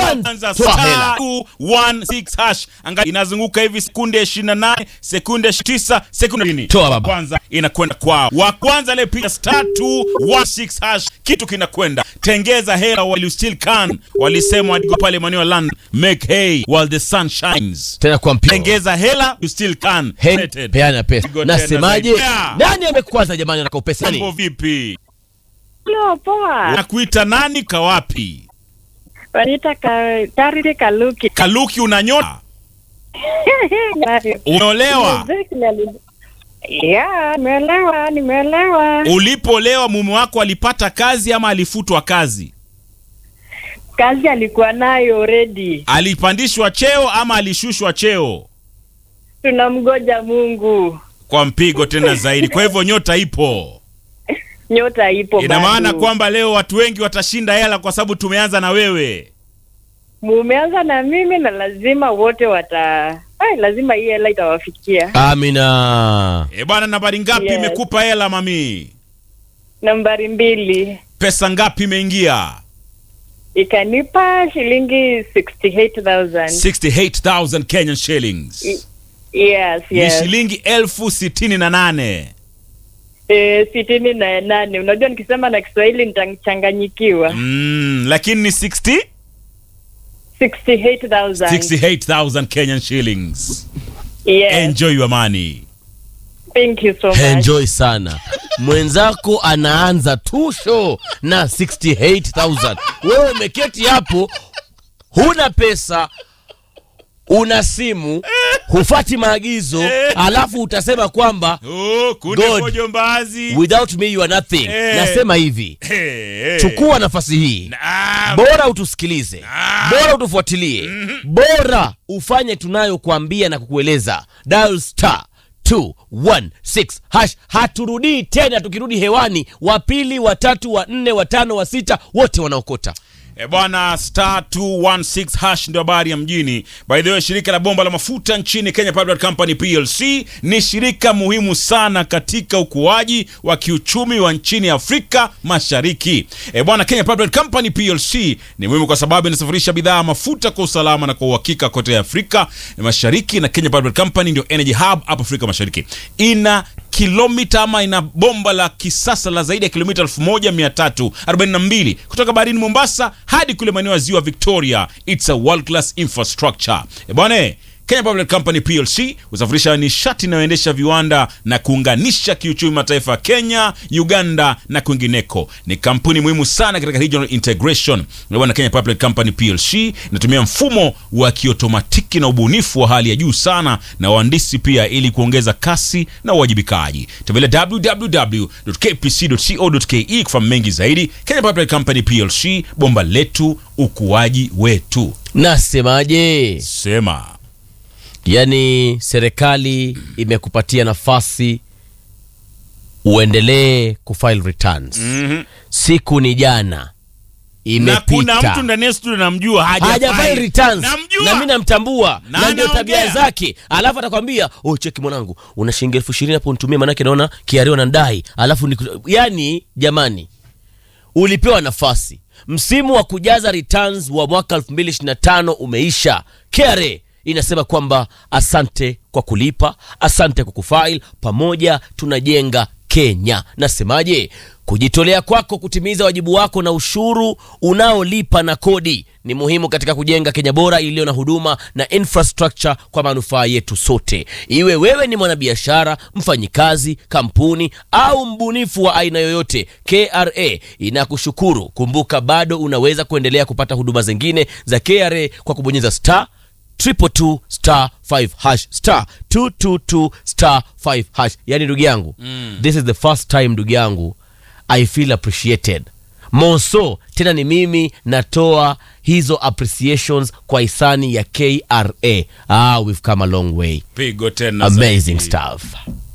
One, Anza toa star hela. 216 hash. Angalia inazunguka hivi sekunde 28, sekunde 9, sekunde 20. Toa baba. Kwanza inakwenda kwao. Wa kwanza aliyepiga star 216 hash kitu kinakwenda. Tengeza hela while you still can. Walisema wadigo pale maeneo ya London, make hay while the sun shines. tena kwa mpira Tengeza hela you still can. Hen, Rated. peana pesa Pigo tena nasemaje zaidi. Yeah. nani amekwaza jamani anaka upesa Mambo nani vipi? Hello, poa. Nakuita nani kawapi? Wanita ka, Charity Kaluki. Kaluki unanyota? Umeolewa? Yeah, nimeelewa, nimeelewa. Ulipolewa mume wako alipata kazi ama alifutwa kazi? Kazi alikuwa nayo already. Alipandishwa cheo ama alishushwa cheo? Tunamgoja Mungu. Kwa mpigo tena zaidi. Kwa hivyo nyota ipo. Nyota ipo Ina bado. maana kwamba leo watu wengi watashinda hela kwa sababu tumeanza na wewe. mumeanza na mimi na lazima wote wata Ay, lazima hii hela itawafikia. amina E bwana, nambari ngapi Yes. imekupa hela mami? Nambari mbili Pesa ngapi imeingia? ikanipa shilingi 68,000. 68,000 Kenyan shillings. Yes, Ni yes. shilingi elfu sitini na nane. Eh, sitini na nane. Unajua nikisema na Kiswahili nitachanganyikiwa. Mm, lakini ni 60 68,000. 68,000 Kenyan shillings. Yes. Enjoy your money. Thank you so much. enjoy sana mwenzako anaanza tu show na 68000 wewe umeketi hapo huna pesa una simu hufati maagizo alafu utasema kwamba Oh, kunde God. mojo mbazi. without me you are nothing Eh. nasema hivi Hey, hey. chukua nafasi hii Naam. bora utusikilize bora utufuatilie bora ufanye tunayokuambia na kukueleza dial star 216 hash haturudii tena tukirudi hewani wa pili watatu wa nne watano wa sita wote wanaokota E bwana, star 216 hash ndio habari ya mjini. By the way, shirika la bomba la mafuta nchini Kenya Pipeline Company PLC ni shirika muhimu sana katika ukuaji wa kiuchumi wa nchini Afrika Mashariki. E bwana, Kenya Pipeline Company PLC ni muhimu kwa sababu inasafirisha bidhaa ya mafuta kwa usalama na kwa uhakika kote Afrika Mashariki, na Kenya Pipeline Company ndio energy hub hapa Afrika Mashariki. Ina kilomita ama ina bomba la kisasa la zaidi ya kilomita 1342 kutoka baharini Mombasa hadi kule maeneo ya ziwa Victoria. It's a world class infrastructure. E bwana Kenya Public Company PLC husafirisha nishati inayoendesha viwanda na kuunganisha kiuchumi mataifa ya Kenya, Uganda na kwingineko. Ni kampuni muhimu sana katika regional integration. Ndio bwana, Kenya Public Company PLC inatumia mfumo wa kiotomatiki na ubunifu wa hali ya juu sana na wahandisi pia, ili kuongeza kasi na uwajibikaji. Tembelea www.kpc.co.ke kufahamu mengi zaidi. Kenya Public Company PLC, bomba letu, ukuaji wetu. nasemaje Sema yaani serikali imekupatia nafasi uendelee kufile returns Mhm. siku ni jana na kuna mtu imepita ndani ya studio namjua hajafile hajafile returns namjua na mi namtambua Na na ndio tabia anaongea. zake alafu atakwambia oh cheki mwanangu una shilingi elfu ishirini hapo nitumie manake naona kiario na ndai alafu ni yani jamani ulipewa nafasi msimu wa kujaza returns wa mwaka 2025 umeisha KRA inasema kwamba asante kwa kulipa asante kwa kufile pamoja tunajenga kenya nasemaje kujitolea kwako kutimiza wajibu wako na ushuru unaolipa na kodi ni muhimu katika kujenga kenya bora iliyo na huduma na infrastructure kwa manufaa yetu sote iwe wewe ni mwanabiashara mfanyikazi kampuni au mbunifu wa aina yoyote kra inakushukuru kumbuka bado unaweza kuendelea kupata huduma zingine za kra kwa kubonyeza star triple two star 5 hash star 222 star 5 hash yani ndugu yangu mm. this is the first time ndugu yangu i feel appreciated moso tena ni mimi natoa hizo appreciations kwa hisani ya kra ah we've come a long way pigo tena amazing zaidi. stuff